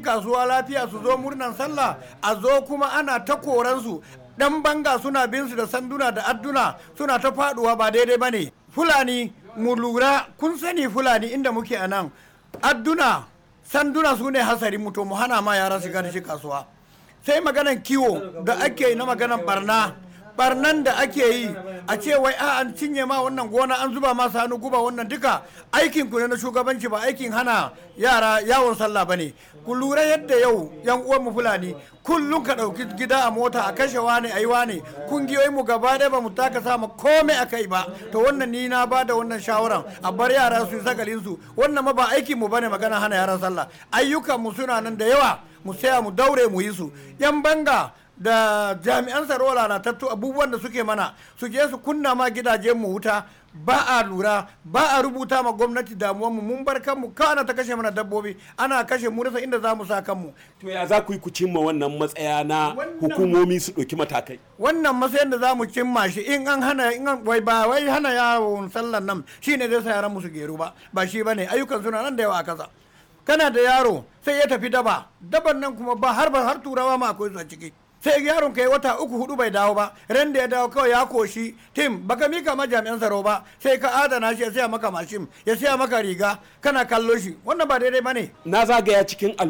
kasuwa lafiya su zo murnan sallah a zo kuma ana ta koransu dan banga suna bin su da sanduna da adduna suna ta faduwa ba daidai ba ne fulani mu lura kun sani fulani inda muke a nan adduna sanduna su ne hasari mu to mu hana ma yara shiga da shi kasuwa sai maganan kiwo da ake yi na maganan barna barnan da ake yi a ce wai a an cinye ma wannan gona an zuba masa hannu guba wannan duka aikin ku ne na shugabanci ba aikin hana yara yawon sallah bane ku lura yadda yau yan uwan mu fulani kullum ka dauki gida a mota a kashe wane ayi wane kungiyoyin mu gaba ɗaya ba mu taka sama komai a kai ba to wannan ni na ba da wannan shawaran a bar yara su yi sakalin su wannan ma ba aikin mu bane magana hana yaran sallah ayyukan mu suna nan da yawa mu saya mu daure mu yi su yan banga da jami'an tsaro lalatattu abubuwan da suke mana su je su kunna ma gidajen mu wuta ba a lura ba a rubuta ma gwamnati damuwan mu mun bar kanmu kana ta kashe mana dabbobi ana kashe mu rasa inda za mu sa kanmu to ya za ku yi ku cimma wannan matsaya na hukumomi su ɗauki matakai wannan matsayin da za mu cimma shi in an hana in an wai ba wai hana yawon sallan nan shine zai sa yaran mu su geru ba ba shi bane ayyukan suna nan da yawa a kasa kana da yaro sai ya tafi daba daban nan kuma ba har ba har turawa ma akwai su a ciki sai yaron kai wata uku hudu bai dawo ba ran da ya dawo kawai ya koshi tim baka mika ma jami'an tsaro ba sai ka adana shi ya siya maka mashin ya siya maka riga kana kallo shi wannan ba daidai bane na zagaya cikin